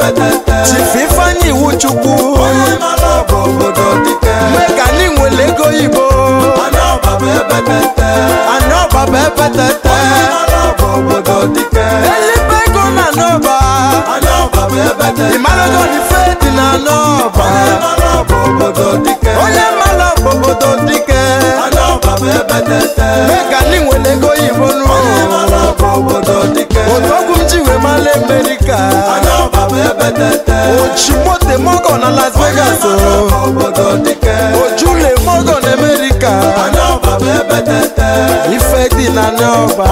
chief ifeanyi iwu chukwu mega anyị nwere ego oyibo anọba bụ ebetete elibe ego na anọba ịmarago na ife dị na anọba onye mara bụ obodo dike mega anyị nwere ego oyibo n'ụlọ m ji wee mara amerika ochimote mogo na las vegas ojule mogo na amerika ife dị na n'ọba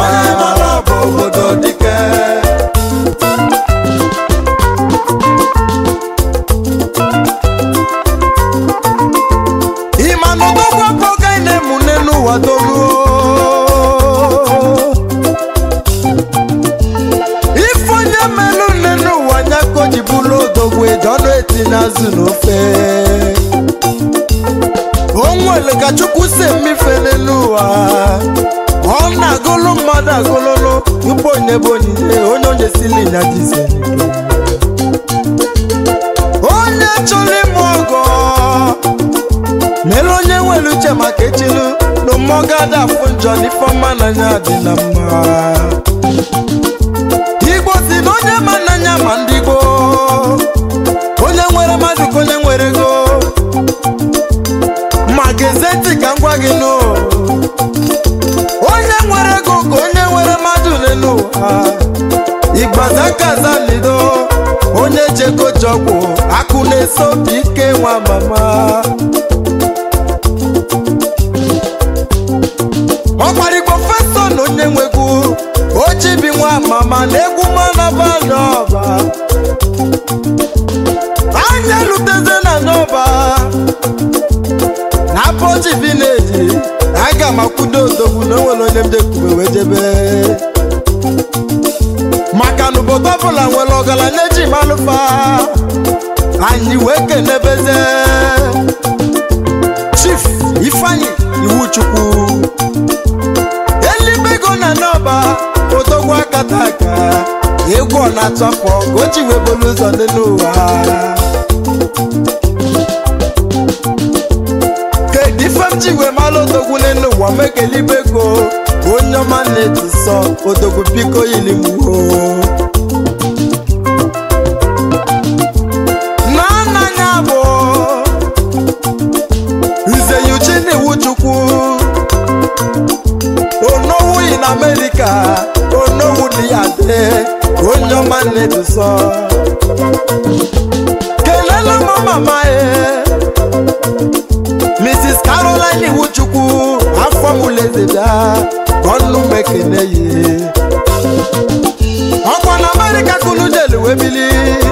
ịma na odogwu akpọga ị na-emune n'ụwa doluo ife onye melụ nne n'ụwa nya ka o ji bụrụ odogwu eji ọnụ eti n'azụ n'ofe o nwere ka chukwu si emefele n'ụwa ọ na-agụlụ mmadụ agụlụlụ tupu onye bụ onyinye onye onye sili nya jise onye chọrọ ime ọgọ mere onye nwere uche maka echilu na mmụọ ga-ada afụ njọ n'ifeọma n'anya dị na mma igbo si na onye ma n'anya ma ndị gboo onye nwere mmadụ ka onye nwere ego ma gezie ntị ka m gwa gị nụ onye nwere ego ka onye nwere mmadụ n'ụwa igbaza kaza lido onye jego jọgwụ akụ na-eso obi ike nwa mama ọkparigbo feso na onye nwegwu ochibi nwa mama na egwu manaba n'ọba anya luteze na n'ọba na apọchi vileji aga m akwudo odogwu na onwere onye m jekwube wee jebe maka na obodo ọbụla nwere ọgaranya eji malụfa anyị wee kenebeze chief ifeanyi iwu chukwu elibego na n'ọba odogwu akata aka egwu ọ na-atụ afọ ka o ji wee bolu ụzọ dị n'ụwa kedu ife m ji wee mara odogwu n'elu ụwa mekelibego onye ọma na-eji sọ odogwu biko yilimwo n'ananya bụ nze Eugene iwu chukwu onowu yi na amerịka onowu dị ya dị onye ọma na-eji sọ kelele m mama ya mrs caroline iwuchukwu afọ mụleze bịa ọnụ m ekene yi ọkwa na amerịka kunu jelu wee bili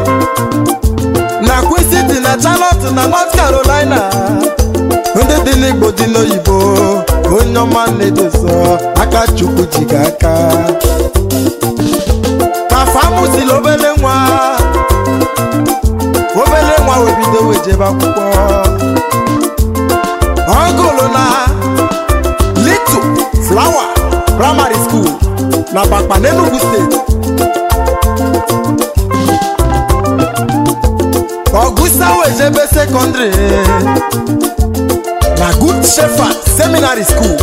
na queen city na charlotte na north carolina ndị dị n'igbo dị n'oyibo onye ọma na-edoso aka chukwu ji gị aka kafa mụsili obele nwa obele nwa wee bido wee jebe akwụkwọ ọgụlụ na little flower primary school na bakpa n'enugu steeti ọgụsa wejebe sekọndịrị na good shepherd seminary school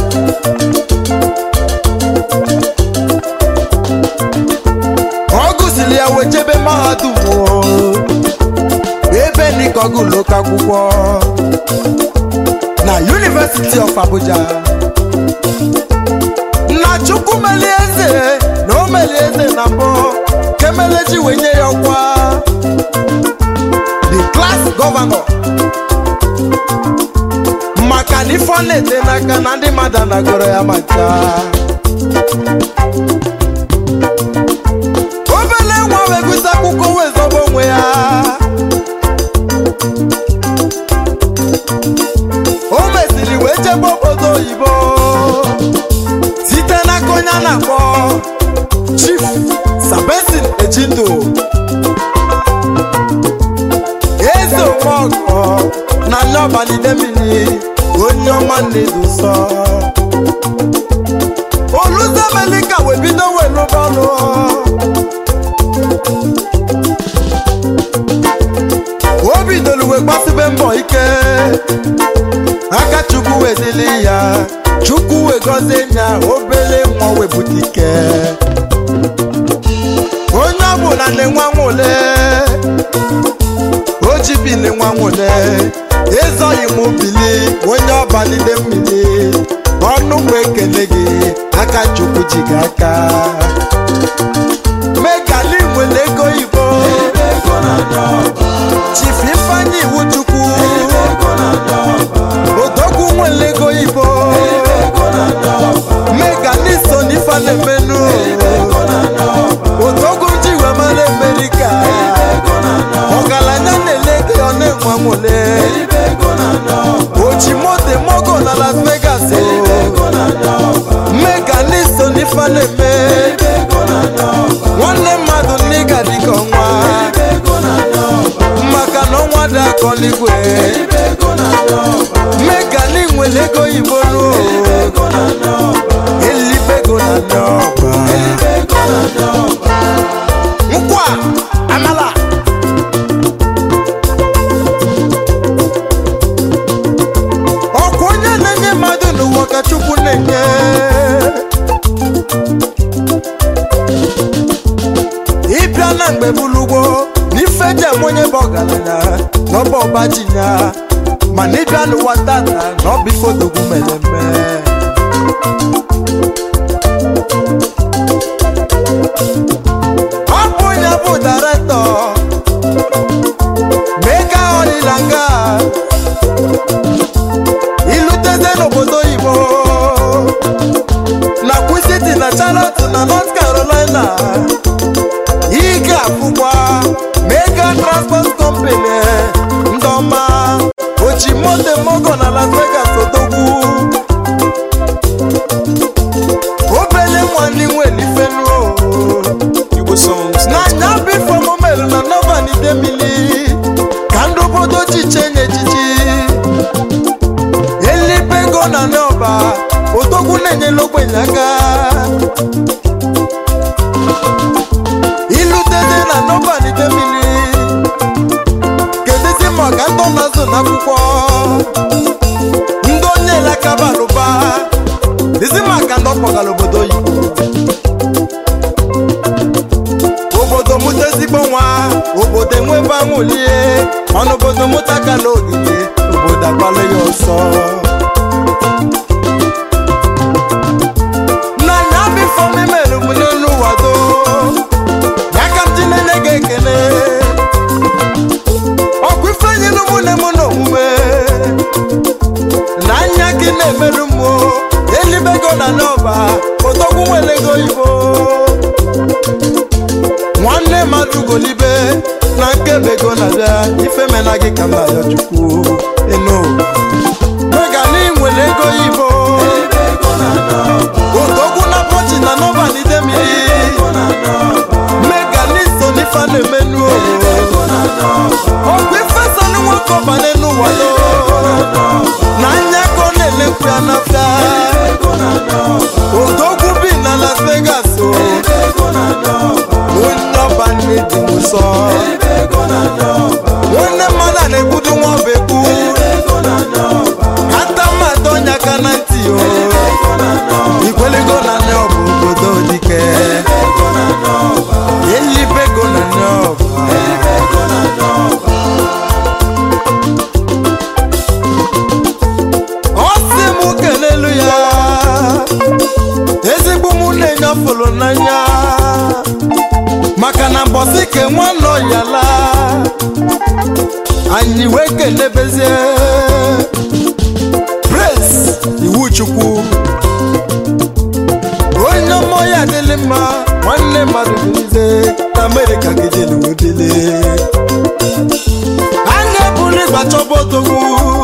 ọ gụsiri ya wejebe mahadum o. ebe nikọgụlụ ka akwụkwọ na University of Abuja na chukwu melie eze na o melie eze na mbụ kemeleji wee nye ya ọkwa the class governor maka na ife ọ na-ete n'aka na ndị mmadụ anagoro ya maka obele nwa wee gụsị akwụkwọ wee zọba onwe ya o mesiri wee jebe obodo oyibo site n'aka onye a na-akpọ chief sabesin ejindo eze omeọgọ na nneọbanidemili onye ọma na-edo nsọ oluzemelika wee bido wee lụba ọlụ aka chukwu wedili ya chukwu wegozie nya obere nwa wepụta ike onye ọbụla na-enwe nwụle o ji bili nwa nwụle ịzọghị m bili onye ọba n'ide mmiri ọnụ mgbe ekele gị aka chukwu ji gị aka megali nwere ego ibo chifu ifeanyị iwu chukwu odogwu nwere ego ibo megali so n'ife na-emenu odogwu ji wee mara amerika ọgaranya na-ele gị ọ na-enwe nwole oji moto mogo na las vegas megali so n'ife na-eme nwanne mmadụ n'ịga dịka ọnwa maka na ọnwa dị akọ n'igwe megali nwere ego oyibo ruo elibego na n'ọba nkwa amala ọkwa onye na-enye mmadụ n'ụwa ka chukwu na-enye ịbịa na mgbe bulugbo n'ife jem onye bụ ọgaranya n'ọba ọba ji ya mana ịbịa n'ụwa tata na ọ bụ ife odogwu mere eme ọ bụ onye bụ daretọ mega ọdịnanga iluteze n'obodo oyibo na kwisiti na charlotte na north carolina ị ga-afụkwa mega transport company ndị ọma oji moto mogo na las vegas odogwu obele nwanne nwere ifenuo Igbo songs. n'anya bifo momelu na nova n'idemili ka ndị obodo ji chenye ejiji elibego na n'ọba odogwu na-enyela ogbenye aka iluteze na nova n'idemili kedụzi ma ọ ga ndị ọnazụ n'akwụkwọ ndị onye elakabalụba dizi maka ndị ọkpọgara obodo oyibo obodo mụta ezigbo nwa obodo enwebe anwụlie ọnụ obodo mụta kala ogige obodo agbala ya ọsọ n'anya bifo memere m n'elu wado ya ka m ji na-enye gị ekele ọkụ ife nyere ụmụnne m n'omume n'anya gị na-emerụ m o, elibego na n'ọba odogwu nwere ego oyibo nwanne mmadụ golibe na nkebego na-abịa ife mena gị ka m na-ayọ chukwu eno mega na nwere ego ibo odogwu na pọchi na nọba n'idemili mega na iso n'ife na-emenu ọgwụ ife sani nwoke ọbanye n'ụwalo na anya ka ọ na-elekwu ya n'afịa odogwu bi na las vegas o onye ọba nne dị m nsọ nwanne mmadụ a na-egbudu nwa ọba egbu ata mmadụ ọnya aka na ntị o ikwelego na nne ọba obodo dike elibego na nne ọba ọ sị m kelelu ya ezigbo mụ na-enye ọfụlụ n'anya maka na mbọsị ke nwanọ ya laa anyị wee kelebezie praise iwu chukwu onye ọmọ ya adịlị mma nwanne mmadụ bilize na amerịka gidelewedele a na-ebuli gbachọba odogwu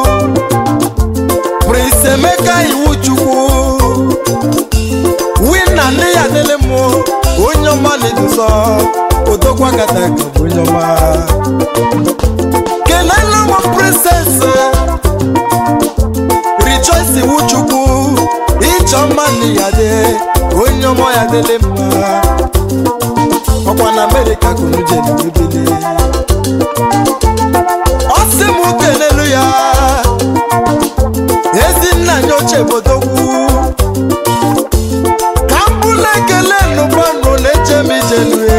prince emeka iwu chukwu wina nne ya adịlị mụ onye ọma na-eduzo odogwu agata ka bụ onye ọma kelele m princess rejoice iwu chukwu ịchọ mma na ya dị onye ọma ya dịlị mma ọkwa na amerịka kunu jere ebele ọ sị m kelelu ya uche bodogwu ka m bụla ekele nụbanụ na-eche m ijelue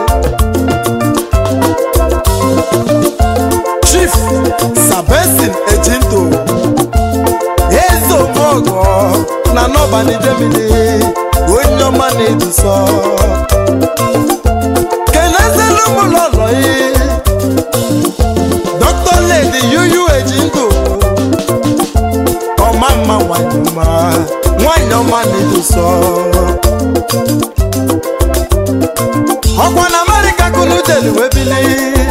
chief sabesin ejinto eze omeọgọ na nọbanidemili onye ọma na-eduso kenezelu m lọlọ yi dr lady yuyu ejinto ọma mma nwanyị ọma nwanyị ọma na-eduso ọkwa na amerịka kunu jeli wee bili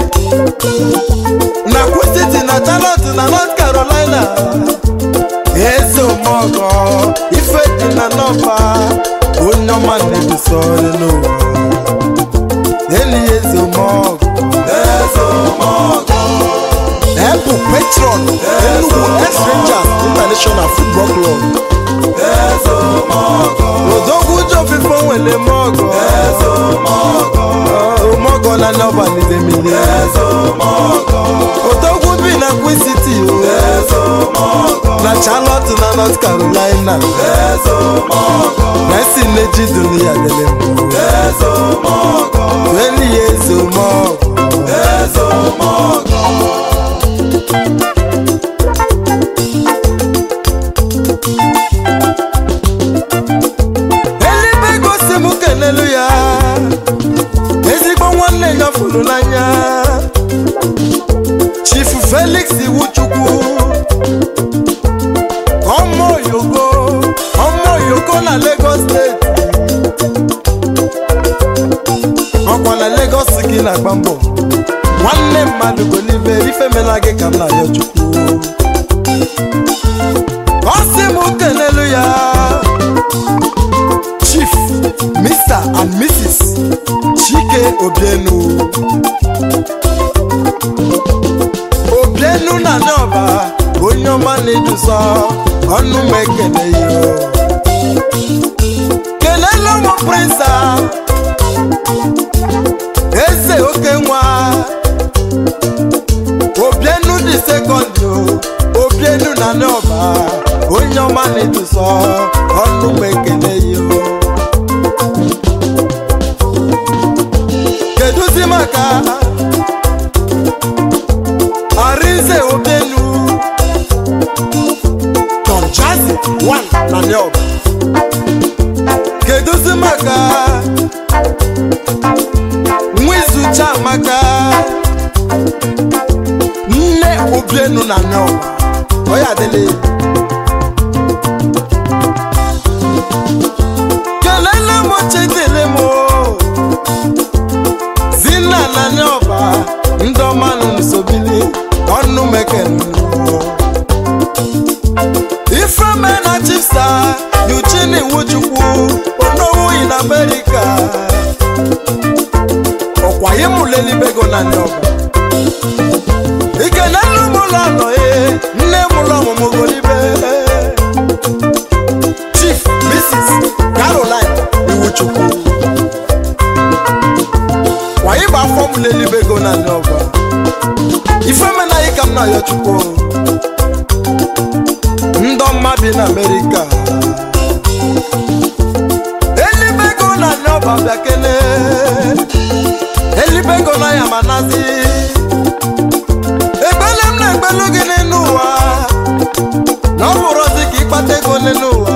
na kwusiti na charlotte na north carolina eze omeọgọ ife dị na nọba onye ọma na-eduso n'ụwa eli eze omeọgọ eze omeọgọ ebu patron enugu x rangers international football club eze omeọgọ odogwu jọfifo nwere mọgọ eze omeọgọ omeọgọ na nọba n'idemili eze omeọgọ odogwu bi na queen city o eze omeọgọ na charlotte na north carolina eze omeọgọ messi neji dunia dele mbụ eze omeọgọ eli eze omeọgọ eze omeọgọ eluigwe gosi m kelelu ya ezigbo nwanne ya fụrụ n'anya chifu felix iwuchukwu ọmọ oyogo ọmọ oyogo na lagos steeti ọkwa na lagos gị na-agba mbọ nwanne mmadụ bụ n'ibe ifemela gị ka m na-ayọ chukwu ọ sị m kelelu ya chief mr and mrs chike obienu obienu na n'ọba onye ọma na-eduso ọnụ m ekele ya kelele ụmụ prinsa eze oke nwa obienu dị sekọndị obienu na n'ọba onye ọma na-eduso ọnụ m ekele ya keduzi maka arinze obenu tom jazi wan na neob keduzi maka nwizucha maka nne obienu na neob oya adịla kelele m chedele m o. zinna na n'ọba ndị ọma nọ n'usobili ọnụ mekenu ifeme na chipsa yuchini wuchukwu onowu in amerika ọkwa ịmụlelibego na n'ọba ikenelu mụlọ nọ ye nne mụlọ ọmụmụ golibe chief mrs caroline iwuchukwu wàyí bá fọ́ọ̀mù lélíbégó náà ní ọgbà ifeomena yìí kam na yọchukwu ndọ mma bi na amerịka elibego na ní ọba bịakene elibego na ya manazi egbele m na-egbelu gị n'elu ụwa na ọ bụrụzi ka ịkpata ego n'elu ụwa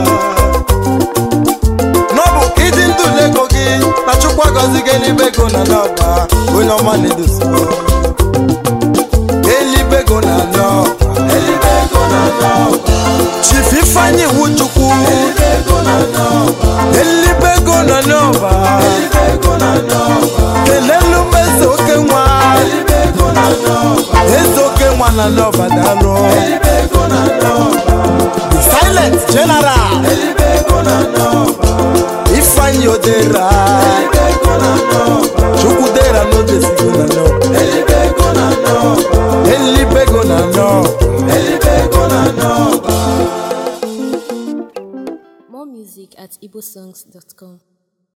n'ọbụ ka ịdị ndụ n'ego gị na chukwu agọzi gị elibego na n'ọba onye ọma na-edosi elibego na n'ọba elibego na n'ọba chief ifeanyi iwu chukwu elibego na n'ọba elibego na n'ọba elibego na n'ọba kelelu m eze oke nwa elibego na n'ọba eze oke nwa na n'ọba daalụ elibego na n'ọba the silent general elibego na n'ọba ifeanyi odera chukwu dera n'odesigo na n'ọba elibego na n'ọba More music at igbosongs.com.